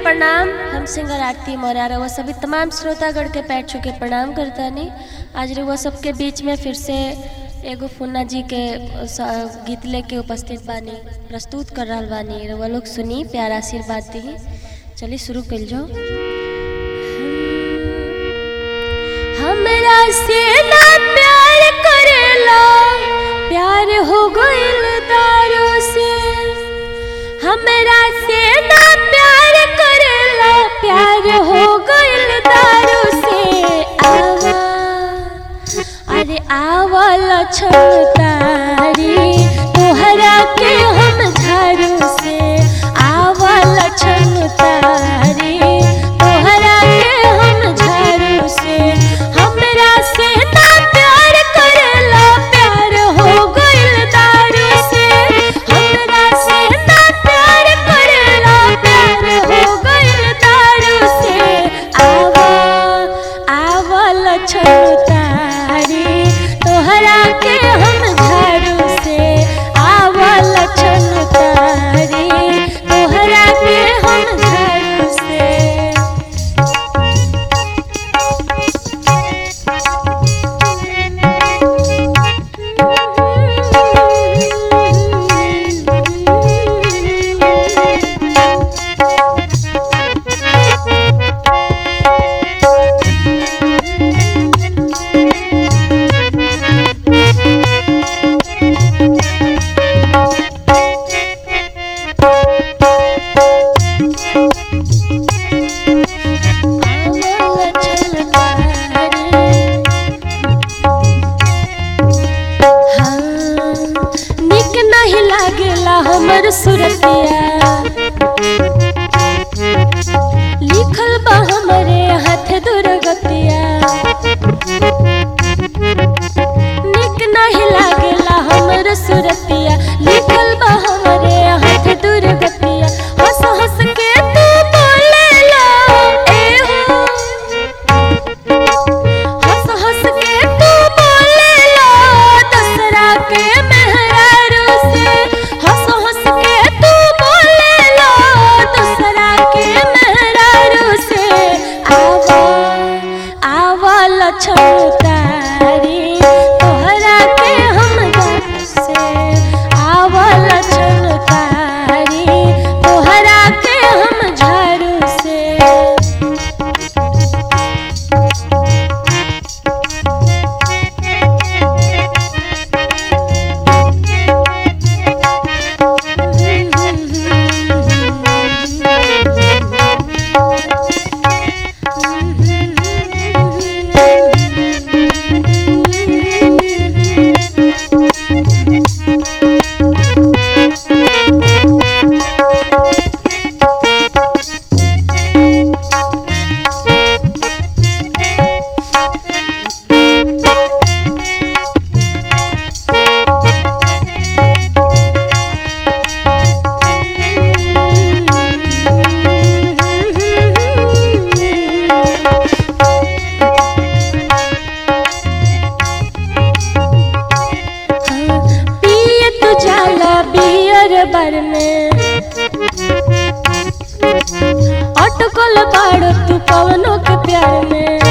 प्रणाम हम सिंगर आरती मौर्य रउआ सभी तमाम श्रोतागण के पैर छू के प्रणाम करतानी आज रउआ सबके बीच में फिर से एगो फुन्ना जी के स- गीत लेके उपस्थित बानी प्रस्तुत कर रहल बानी रउआ लोग सुनी प्यार आशीर्वाद दी चलिए शुरू कर जाओ हमरा से ना प्यार करेला प्यार हो गइल दारू से हमरा से ना प्यार करेला प्यार हो गइल दारू से आवा अरे आवल तारी तोहरा के हम झाड़ू से आवल तारी तोहरा के हम झाड़ू से हमरा से ना प्यार करेला प्यार हो गइल दारू से हमरा से ना प्यार करेला प्यार हो गइल दारू से आवा आवल तारी तोहरा के हम झाड़ू से आवल तारी तोहरा के हम झाड़ू से निक नहीं लागेला हमर सुरतिया लिखल बा हमरे हाथ दुर्गतिया निक नहीं लागेला हमर सुरतिया लिखल बा हमरे हाथ दुर्गतिया हंस हंस के तू बोलेला ए हो हंस हंस के तू बोलेला दसरा के मेहरारू से हंस हंस के तू बोलेला दसरा के मेहरारू से आवा आवल तारी तोहरा के हम घर से आवल तारी तोहरा के हम झाड़ू से पिए तू जाला बियर बार में अटकल बाड़ तू पवनों के प्यार में